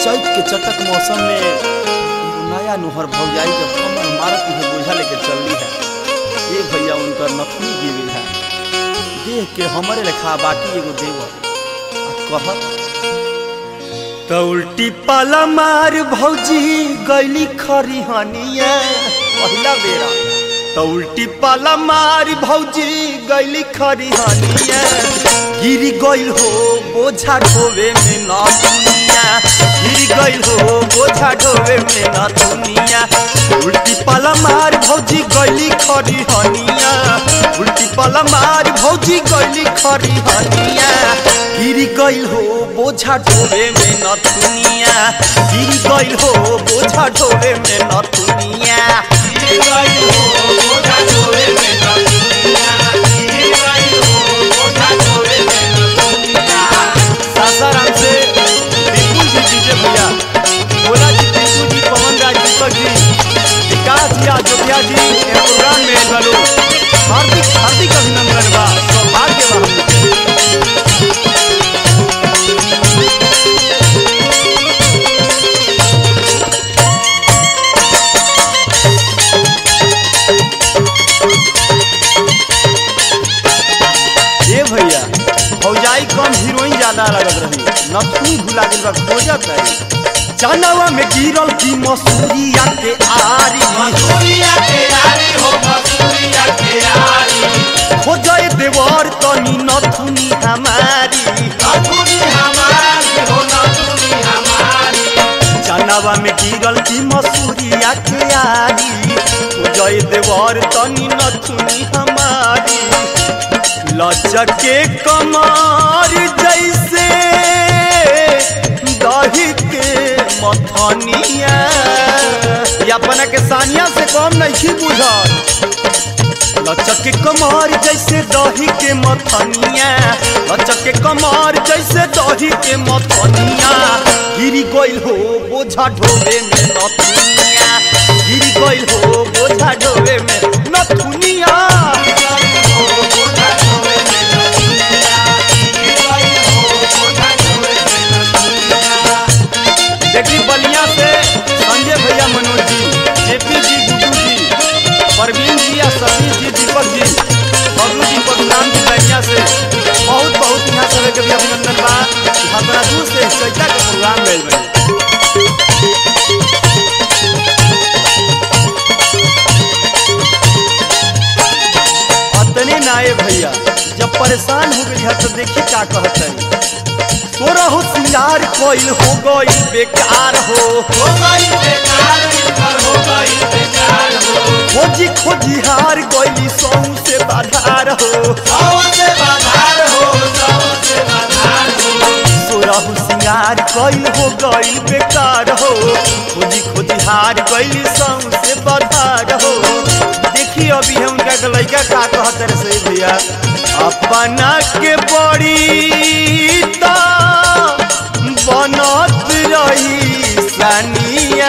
चैत के चटक मौसम में एगो नया नुहर भौजाई जब कमर मारत है बोझा लेके चलली है ये भैया उनकर नथनी गिरी है देख के हमरे लेखा बाकी एगो देवर आ कहत तो उल्टी पाला मार भौजी गैली खरी हनिया पहिला बेरा तो उल्टी पाला मार भौजी गैली खरी हनिया गिरी गइल हो बोझा ढोवे में न दुनिया गिरी गइल हो बोझा ढोवे में न दुनिया उल्टी पाला मार भौजी गइली खरी हनिया उल्टी पाला मार भौजी गइली खरी हनिया गिरी गइल हो बोझा ढोवे में न दुनिया गिरी गइल हो बोझा ढोवे में न दुनिया गिरी गइल हो बोझा ढोवे में न दुनिया गिरी गइल हो बोझा ढोवे में न दुनिया सासाराम से विपुल जी डीजे भैया भोला जी टिंकू जी पवन राज दीपक जी विकास जी अयोध्या जी ए प्रोग्राम में आइल बालो हार्दिक हार्दिक अभिनंदन बा सौभाग्य बा हमके ए भैया भौजाई कम हीरोइन ज्यादा लगत रही नथनी भुला गेल बा खोजत है चनवा में गिरल की मसूरिया के आरी मसूरिया के यारी हो मसूरिया के यारी खोजय देवर तनी नथुनी हमारी नथुनी हमारी हो नथुनी हमारी चनवा में गिरल की मसूरिया के आरी खोजय देवर तनी नथुनी हमारी लचके कमार जैसे दही के मथनिया ये अपना के सानिया से कम नहीं बुझल लचक के कमर जैसे दही के मथनिया लचक के कमर जैसे दही के मथनिया गिरी गइल हो बोझा ढोवे में नथुनिया गिरी गइल हो बोझा ढोवे में नथुनिया देखी बलिया से संजय भैया मनोज जी जेपी जी गुड्डू जी परवीन जी या सतीश जी दीपक जी बबलू जी परशुराम जी बलिया से बहुत बहुत यहाँ सब के भी अभिनंदन बा कि हमारा दूर से चैता के प्रोग्राम भेल बनी अतने नाये भैया जब परेशान हो गई है तो देखी क्या कहते हैं तोरा हो सिंगार कोइल हो गई बेकार हो हो गई बेकार इनकर हो गई बेकार हो खोजी खोजी हार गई सौ से बाधार हो सौ से बाधार हो सौ से बाधार हो तोरा हो सिंगार कोइल हो गई बेकार हो खोजी खोजी हार गई सौ से बाधार हो देखी अभी है उनका के लड़का का कहते रहे से भैया अपना के बड़ी ता बनत रही सनिया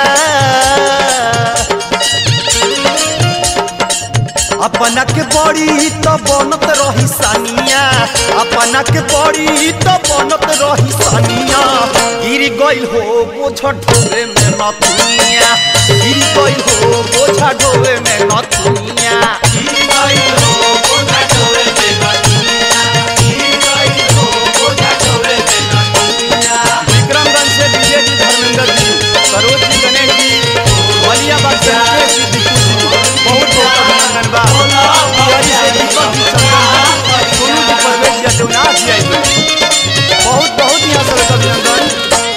अपना के बड़ी तो बनत रही सानिया अपना के बड़ी तो बनत रही सानिया गिर गइल हो बोझा ढोवे में नथुनिया गिर गइल हो बोझा ढोवे में नथुनिया गिर गई हो बोझा ढोवे में नथुनिया गिर गई हो बोझा ढोवे में नथुनिया विक्रमगंज से विजय जी धर्मेंद्र जी सरोज जी गणेश जी मलियाबाद से मुकेश जी दीपू जी बहुत बहुत अभिनंदन बा बिहारी से दीपक जी चंदन जी सोनू जी परवेश जी देवनाथ जी आई बहुत बहुत यहाँ सब अभिनंदन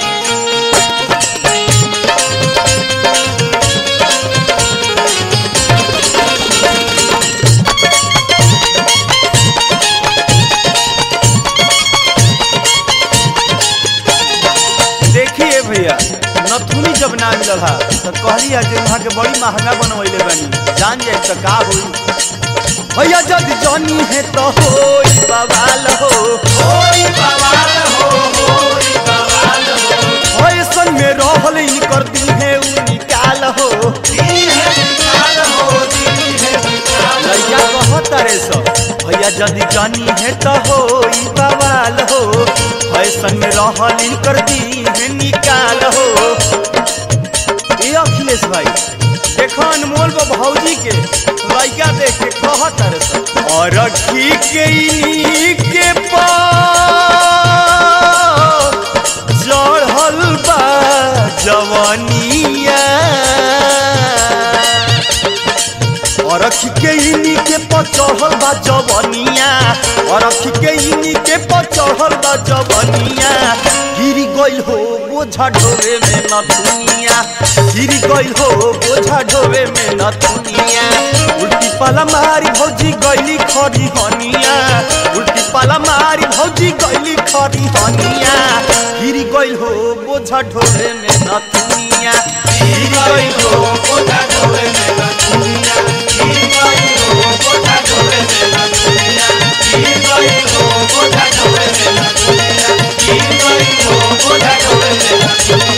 देखिए भैया नथुनी जब ना मिलल हा तो कहली है जे वहाँ के बड़ी महंगा बनवैले बानी जान जाए तो का होई भैया जब जानी है तो होई बवाल हो होई बवाल हो होई बवाल हो ऐसन में रहल इनकर दी है उ निकाल हो दी है निकाल हो दी है निकाल लैया कहत रे सब भैया जदि जानी है तो होई बवाल हो फैशन में रहल कर दी है निकाल हो ए अखिलेश भाई देखो अनमोल बा भौजी के लड़का देख के कहत रे सब और रखी के इन्हीं के पास चढ़ल बा जवानिया और रखी के इन्हीं के पर चढ़ल बा जवानिया और रखी के इन्हीं के पर चढ़ल बा जवानिया गिरी गइल हो बोझा ढोवे में न दुनिया गिरी गइल हो बोझा ढोवे में न दुनिया उल्टी पाला मारी भौजी गइली खरी हनिया उल्टी पाला मारी भौजी गइली खरी हनिया गिरी गइल हो बोझा ढोवे में न दुनिया गिरी गइल हो बोझा ढोवे में न दुनिया गिर गई हो बोझा ढोवे में न दुनिया गिर गई हो बोझा ढोवे में न दुनिया गिर गई हो बोझा ढोवे में न दुनिया